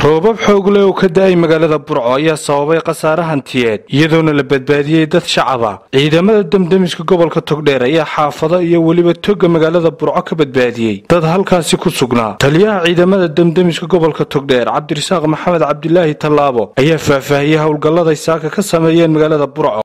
roobab xoog leh oo ka da-ay magaalada burco ayaa sababay khasaare hantiyeed iyadoona la badbaadiyey dad shacaba ciidamada demdemiska gobolka togdheer ayaa xaafado iyo weliba toga magaalada burco ka badbaadiyey dad halkaasi ku sugnaa taliyaha ciidamada demdemiska gobolka togdheer cabdirasaaq maxamed cabdilaahi tallaabo ayaa faahfaahiyey howlgalladay saaka ka sameeyeen magaalada burco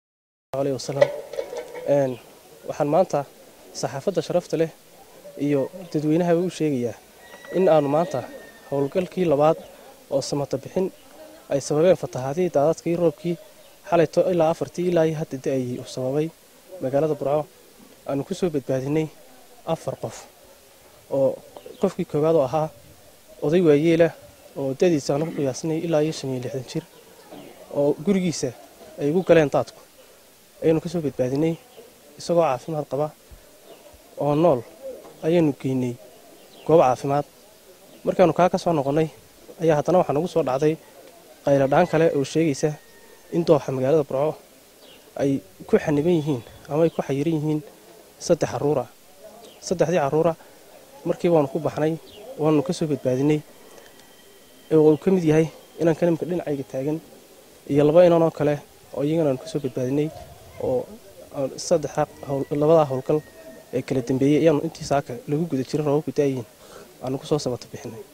waxaan maanta saxaafadda sharafta leh iyo dadweynahaba u sheegayaa in aanu maanta howlgalkii labaad oo samata bixin ay sababeen fatahaadihii daadadkii roobkii xalayto ilaa afartii ilaa iyo hadda da-ayay uu sababay magaalada burco aanu ku soo badbaadinay afar qof oo qofkii koowaad oo ahaa oday waayeelah oo dadiisa aanu ku qiyaasnay ilaa iyo shan iyo lixdan jir oo gurigiisa ay ugu galeen daadku ayaanu ka soo badbaadinay isagoo caafimaad qaba oo nool ayaanu geynay goob caafimaad markaanu kaa ka soo noqonnay ayaa haddana waxaa nagu soo dhacday qayladhaan kale oo sheegaysa in dooxa magaalada burco ay ku xaniban yihiin ama ay ku xayiran yihiin saddex caruura saddexdii carruura markii waanu ku baxnay waanu ka soo badbaadinay oo uu ka mid yahay inaan kalimka dhinacayga taagan iyo laba inanoo kale oo iyagana aanu ka soo badbaadinay oo saddexa labadaa howlgal ee kala dambeeyey ayaanu intii saaka lagu guda jirin roobabku daayiin aanu ku soo sabata bixinay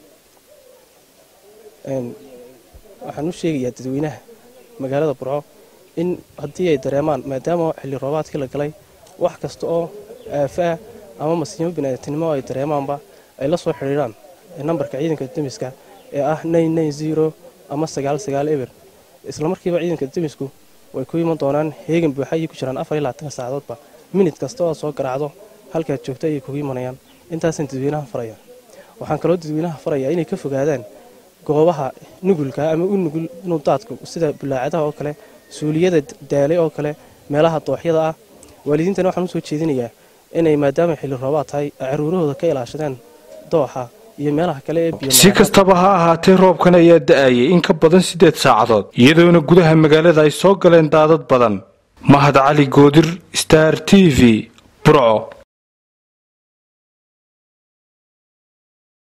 waxaan u sheegayaa dadweynaha magaalada burco in haddii ay dareemaan maadaama xilli roobaadkii la galay wax kasta oo aafo ah ama masiimo biniaadantinimo ay dareemaanba ay la soo xidhiidhaan nambarka ciidanka demiska ee ah ama eber islamarkiiba ciidanka demisku way ku iman doonaan heegan buuxa ayay ku jiraan saacadoodba minid kasta oo soo garaacdo halkaad joogto ayay kugu imanayaan intaasaan dadweynaha faraya waxaan kaloo dadweynaha farayaa inay ka fogaadaan goobaha nugulka ama u nugul inuu daadku sida bulaacadaha oo kale suuliyada daalay oo kale meelaha dooxyada ah waalidiintana waxaan usoo jeedinayaa inay maadaama xilli roobaad tahay caruurahooda ka ilaashadeen dooxa iyo meelaha kale ee si kastaba ha ahaatee roobkan ayaa da-ayay in ka badan siddeed saacadood iyadoona gudaha magaalada ay soo galeen daadad badan mahad cali goodir star t v burco